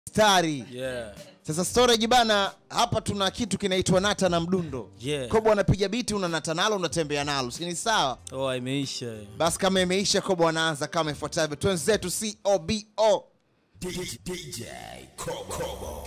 stari Yeah. sasa storage bana hapa tuna kitu kinaitwa nata na mdundo Yeah. kobo anapiga biti unanata nalo unatembea nalo sini sawa Oh, imeisha. basi kama imeisha kobo anaanza kama ifuatavyo twenzetu cobo DJ Kobo.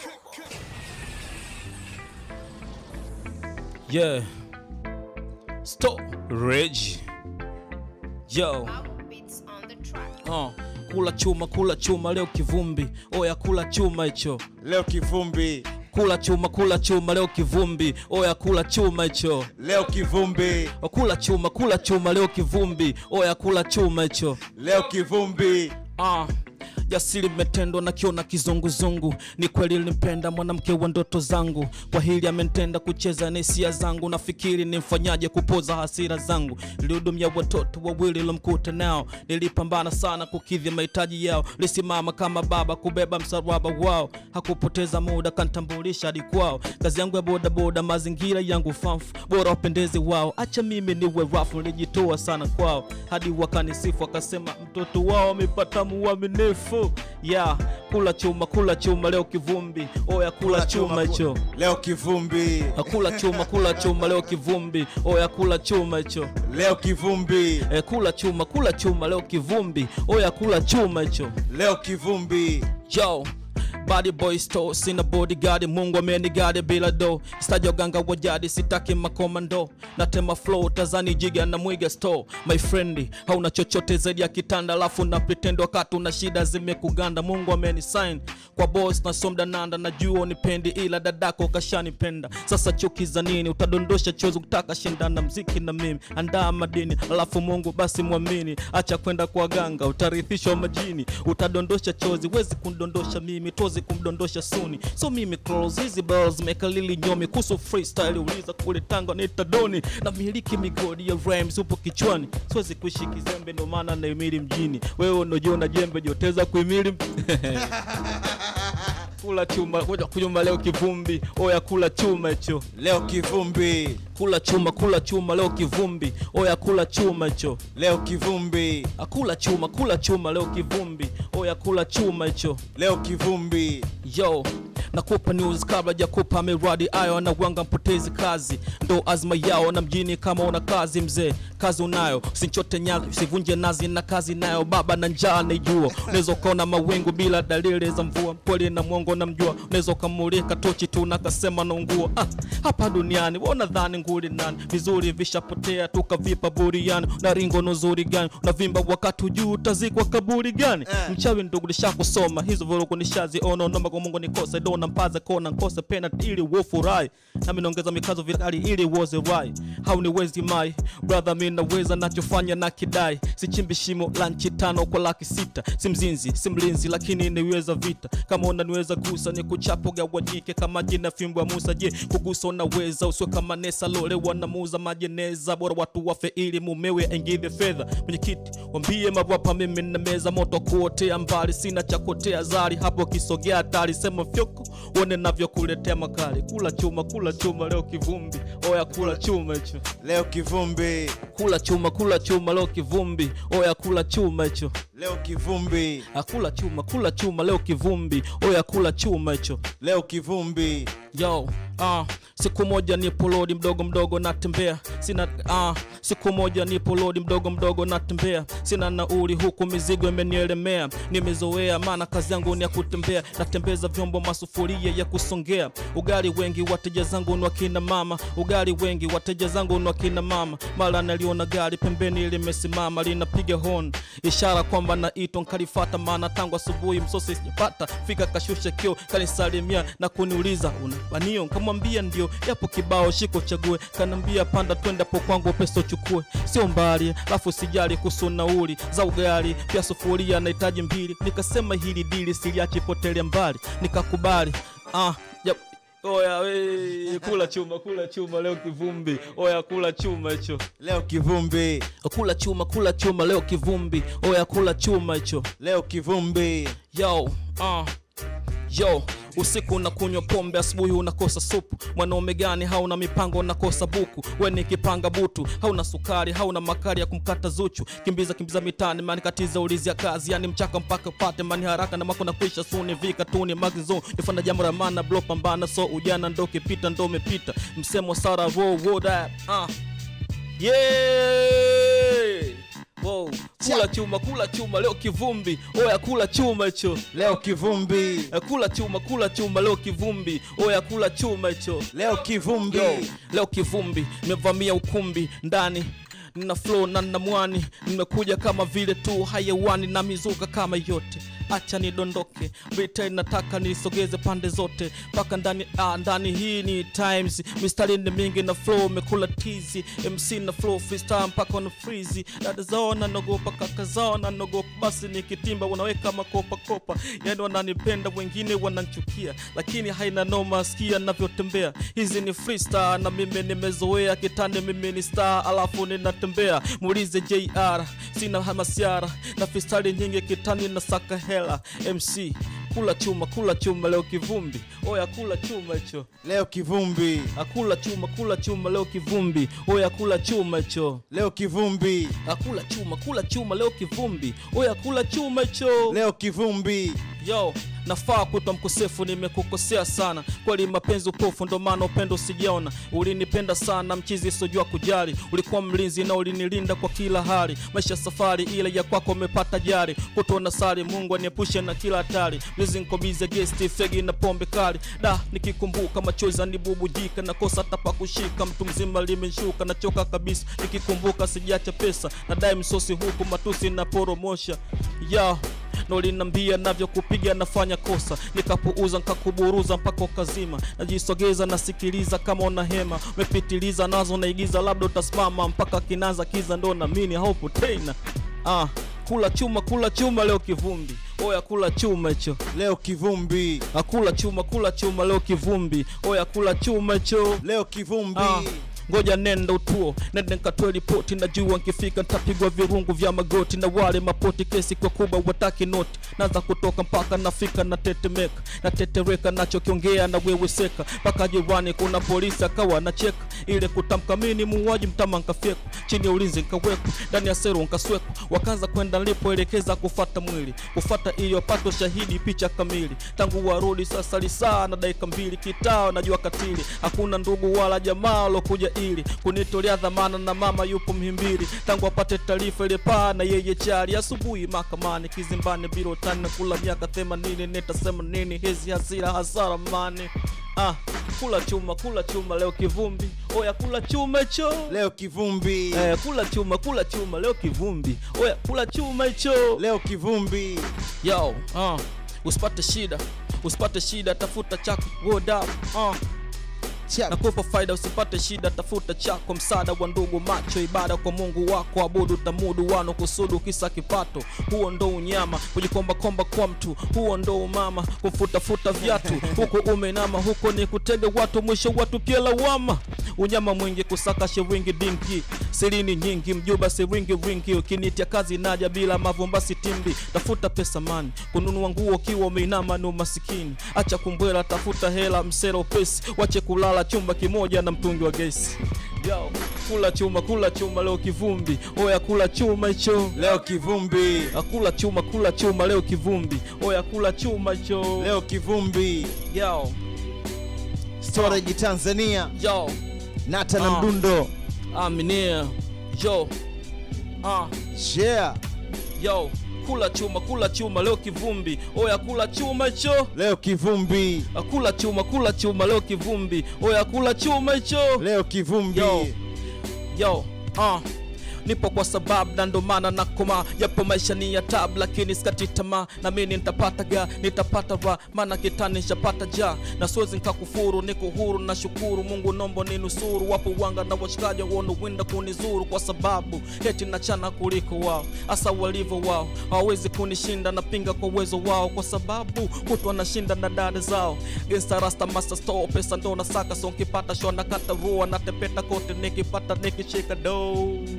Yeah. Stop. Rage. Yo. Beats on the track. Uh. Kula chuma, kula chuma leo kivumbi. Oya kula chuma hicho. leo kivumbi Kula chuma, kula chuma leo kivumbi. Oya kula chuma hicho. leo kivumbi Kula chuma, kula chuma leo kivumbi. Oya kula chuma hicho. leo kivumbi Ah, jasiri metendwa na kiona kizunguzungu. Ni kweli nilimpenda mwanamke wa ndoto zangu, kwa hili amenitenda kucheza na hisia zangu. Nafikiri nimfanyaje kupoza hasira zangu. Nilihudumia watoto wawili lomkuta nao, nilipambana sana kukidhi mahitaji yao. Lisimama kama baba kubeba msalaba wao, hakupoteza muda kantambulisha hadi kwao. Kazi yangu ya bodaboda, mazingira yangu famfu, bora wapendezi wao. Acha mimi niwe rafu, nilijitoa sana kwao hadi wakanisifu, wakasema mtoto wao amepata muaminifu. Ya kula chuma, kula chuma leo kivumbi. Oya kula chuma hicho. leo kivumbi Kula chuma, kula chuma leo kivumbi. Oya kula chuma hicho. leo kivumbi E, kula chuma, kula chuma leo kivumbi. Oya kula chuma hicho. leo kivumbi Yo, body boy store, sina bodyguard, Mungu amenigadi bila do. Staji waganga wa jadi, sitaki makomando. Natema flow, tazani jiga na mwiga store. My friend, hauna chochote zaidi ya kitanda, alafu na pretend wakati una shida zimekuganda. Mungu amenisign kwa boss na somda nanda, najua unipendi ila dadako kashanipenda. Sasa chuki za nini? Utadondosha chozi kutaka shindana mziki na mimi. Andaa madini, alafu Mungu basi mwamini. Acha kwenda kwa ganga, utarithishwa majini. Utadondosha chozi, wezi kundondosha mimi, tozi kumdondosha suni. So mimi close hizi bells mekalili nyomi kuhusu freestyle, uliza kule Tanga nita doni na miliki migodi ya rhymes upo kichwani. Siwezi kuishi kizembe, ndo maana naimili mjini. Wewe unajiona jembe, joteza kuimili kula chuma, kuja kunyuma leo kivumbi. Oya kula chuma hicho. leo kivumbi Kula chuma, kula chuma leo kivumbi. Oya kula chuma hicho. leo kivumbi Akula chuma, kula chuma leo kivumbi. Oya kula chuma hicho. leo kivumbi Yo, nakupa news kabla jakupa miradi ayo na wanga mpotezi kazi ndo azma yao na mjini kama una kazi mzee kazi unayo usinchote nyazi usivunje nazi na kazi nayo baba na njaa naijua unaweza ukaona mawingu bila dalili za mvua kweli na mwongo na mjua unaweza ukamulika tochi tu na kasema naungua ah, hapa duniani wona dhani nguli nani vizuri vishapotea tukavipa buriani na ringo nuzuri gani unavimba wakati ujuu utazikwa kaburi gani Eh. mchawi ndugu nishakusoma hizo vurugu nishaziona naomba kwa Mungu nikose dona mpaza kona nkose pena ili wofurahi nami naongeza mikazo vikali ili uoze rai hauniwezi mai brother mi naweza nachofanya na kidai sichimbi shimo la nchi tano kwa laki sita si mzinzi si mlinzi lakini niweza vita kama unaniweza gusa ni kuchapo gawanyike kama jina fimbo ya Musa je kugusa unaweza usiwe kama Nesa lole wanamuuza majeneza bora watu wafe ili mumewe aingize fedha mwenyekiti wambie mawapa mimi na meza moto kuotea mbali sina cha kuotea zari hapo kisogea hatari sema fyoko uone navyokuletea makali kula chuma kula chuma leo kivumbi oya kula chuma hicho leo kivumbi kula chuma kula chuma leo kivumbi oya kula chuma hicho leo kivumbi akula chuma kula chuma leo kivumbi oya kula chuma hicho leo kivumbi yo ah, siku moja nipo lodi mdogo mdogo natembea sina ah, siku moja nipo lodi mdogo mdogo natembea sina nauli huku mizigo imenielemea nimezoea maana kazi yangu ni ya kutembea natembeza vyombo masufuria ya kusongea ugali wengi wateja zangu ni wakina mama ugali wengi wateja zangu ni wakina mama mara naliona gari pembeni limesimama linapiga hon ishara kwamba naitwa nkalifata maana tangu asubuhi msosi sijapata fika kashusha kio kanisalimia na kuniuliza unabanio kamwambia ndio yapo kibao shiko chague kanambia panda twende po kwangu pesa uchukue sio mbali alafu sijali kuhusu nauli za ugali pia sufuria nahitaji mbili nikasema hili dili siliachi potelea mbali nikakubali ah, yep. Oya we, kula chuma kula chuma leo kivumbi oya kula chuma hicho leo kivumbi kula chuma kula chuma leo kivumbi oya kula chuma hicho leo kivumbi yo uh. yo usiku unakunywa pombe asubuhi unakosa supu mwanaume gani hauna mipango unakosa buku we ni kipanga butu hauna sukari hauna makari ya kumkata zuchu kimbiza kimbiza mitani mani katiza ulizi ya kazi yani mchaka mpaka upate mani haraka na mako nakwisha suni vika tuni magizo nifanya jambo la maana blo pambana so ujana ndo kipita ndo umepita msemo sara ro wo that uh. yeah Wow. kula chuma kula chuma leo kivumbi oya kula chuma hicho leo kivumbi Eh, kula chuma kula chuma leo kivumbi oya kula chuma hicho leo kivumbi Yo, leo kivumbi nimevamia ukumbi ndani nina flow na nina mwani nimekuja kama vile tu hayawani na mizuka kama yote acha nidondoke vita nataka nisogeze pande zote mpaka ndani ah, ndani hii ni times mistari ni mingi na flow mekula tizi mc na flow freestyle mpaka na freezy dada zao nanogopa kaka zao nanogopa basi nikitimba wanaweka makopa kopa yani wananipenda wengine wananchukia lakini haina noma sikia navyotembea hizi ni freestyle na mimi nimezoea kitani mimi ni star alafu ninatembea muulize jr sina hamasiara na freestyle nyingi kitani na saka hela mc kula chuma kula chuma leo kivumbi oya kula chuma hicho leo kivumbi akula chuma kula chuma leo kivumbi oya kula chuma hicho leo kivumbi akula chuma kula chuma leo kivumbi oya kula chuma hicho leo kivumbi yo nafaa kuitwa mkosefu nimekukosea sana kweli mapenzi upofu ndo maana upendo sijaona ulinipenda sana mchizi sojua kujali ulikuwa mlinzi na ulinilinda kwa kila hali maisha safari ile ya kwako umepata jari kutona sali mungu aniepushe na kila hatari mizinkobize gesti fegi na pombe kali da nikikumbuka machozi anibubujika nakosa hata pa kushika mtu mzima limeshuka nachoka kabisa nikikumbuka sijacha pesa nadai msosi huku matusi na poromosha yo na ulinambia navyokupiga nafanya kosa nikapuuza nkakuburuza mpaka ukazima najisogeza nasikiliza kama una hema umepitiliza nazo naigiza labda utasimama mpaka kinaza kiza ndo namini haupo tena ah, kula chuma kula chuma leo kivumbi oya kula chuma hicho leo kivumbi akula chuma kula chuma leo kivumbi oya kula chuma hicho leo kivumbi Ah, ngoja nenda utuo nende nkatoe ripoti najua nkifika ntapigwa virungu vya magoti na wale mapoti kesi kwa kuba wataki noti naanza kutoka mpaka nafika na tetemeka natetereka nachokiongea na wewe seka mpaka jirani kuna polisi akawa nacheka ile kutamka mini muuaji mtama nkafyekwa chini ya ulinzi nkawekwa ndani ya seru nkaswekwa wakaanza kwenda nilipoelekeza kufata mwili kufata iliyopata shahidi picha kamili tangu warudi sasa lisaa na dakika mbili kitao najua katili hakuna ndugu wala jamaa alokuja ili kunitolea dhamana na mama yupo mhimbili tangu apate taarifa ile paa na yeye chali asubuhi mahakamani kizimbani bilo tani na kula miaka themanini nitasema nini hizi hasira hasara mani ah, kula chuma kula chuma leo kivumbi oya kula chuma hicho leo kivumbi eh, kula chuma kula chuma leo kivumbi oya kula chuma hicho leo kivumbi yo uh, usipate shida usipate shida tafuta chako word up uh, Chap. nakupa faida usipate shida tafuta chako msaada wa ndugu macho ibada kwa mungu wako abudu tamudu wano kusudu kisa kipato huo ndo unyama kujikombakomba kwa mtu huo ndo umama kufutafuta vyatu huko umeinama huko ni kutega watu mwisho watu pia lawama unyama mwingi kusaka shiringi dinki sirini nyingi mjuba siringi ringi ukinitia kazi naja bila mavumba sitimbi tafuta pesa mani kununua nguo kiwa umeinama ni umasikini acha kumbwela tafuta hela msera upesi wache kulala chumba kimoja na mtungi wa gesi Yo, kula chuma kula chuma leo kivumbi oya kula chuma hicho leo kivumbi akula chuma kula chuma leo kivumbi oya kula chuma hicho leo kivumbi yo storage tanzania yo nata na Ah. mdundo aminia yo ah share yo kula chuma kula chuma leo kivumbi oya kula chuma hicho leo kivumbi akula chuma kula chuma leo kivumbi oya kula chuma hicho leo kivumbi Yo. yo uh. nipo kwa sababu na ndo maana nakoma japo maisha ni ya tabu lakini sikati tamaa na mimi nitapata ga nitapata ra maana kitani nishapata ja na siwezi nikakufuru niko huru na shukuru mungu nombo ni nusuru wapo wanga na washikaji wanowinda kunizuru kwa sababu heti nachana kuliko wao hasa walivyo wao hawawezi kunishinda napinga kwa uwezo wao kwa sababu kutwa nashinda na dada zao gangsta rasta master store pesa ndo nasaka so nkipata sho nakata rua natepeta kote nikipata nikishika do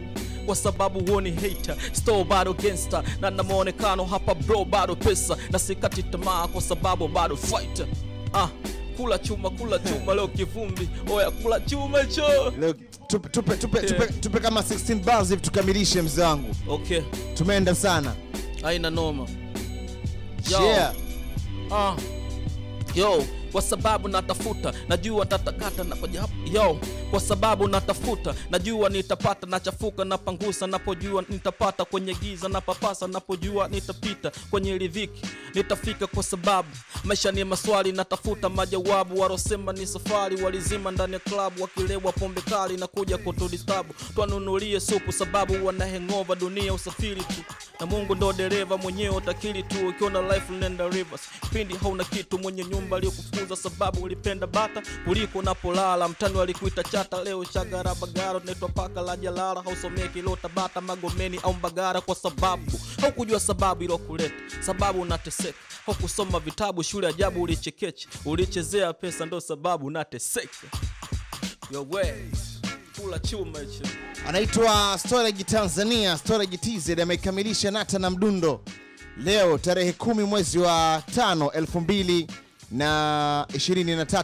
kwa sababu huoni hater store bado gangster na na maonekano hapa bro bado pesa na sikati tamaa kwa sababu bado fighter ah kula chuma kula chuma leo kivumbi oya kula chuma cho Leo, tupe, tupe, tupe, tupe, tupe kama 16 bars hivi tukamilishe mzee wangu okay tumeenda sana haina noma Yo. yeah. Ah. Yo, kwa sababu natafuta najua tatakata na koja yo kwa sababu natafuta najua nitapata nachafuka napangusa napojua nitapata kwenye giza napapasa napojua nitapita kwenye ridhiki nitafika kwa sababu maisha ni maswali natafuta majawabu warosema ni safari walizima ndani ya klabu wakilewa pombe kali na kuja kutudistabu twanunulie supu sababu wana hengova dunia usafiri tu na mungu ndo dereva mwenyewe utakili tu ukiona life nenda rivers pindi hauna kitu mwenye nyumba aliyokufukuza sababu ulipenda bata kuliko unapolala mtani walikuita chata leo shagarabagara unaitwa paka la jalala hausomee kilo tabata magomeni au mbagara kwa sababu haukujua sababu ilokuleta sababu unateseka haukusoma vitabu shule ajabu ulichekeche ulichezea pesa ndo sababu unateseka yowe kula chuma hicho anaitwa storage tanzania storage tz amekamilisha nata na mdundo leo tarehe kumi mwezi wa tano elfu mbili na ishirini na tatu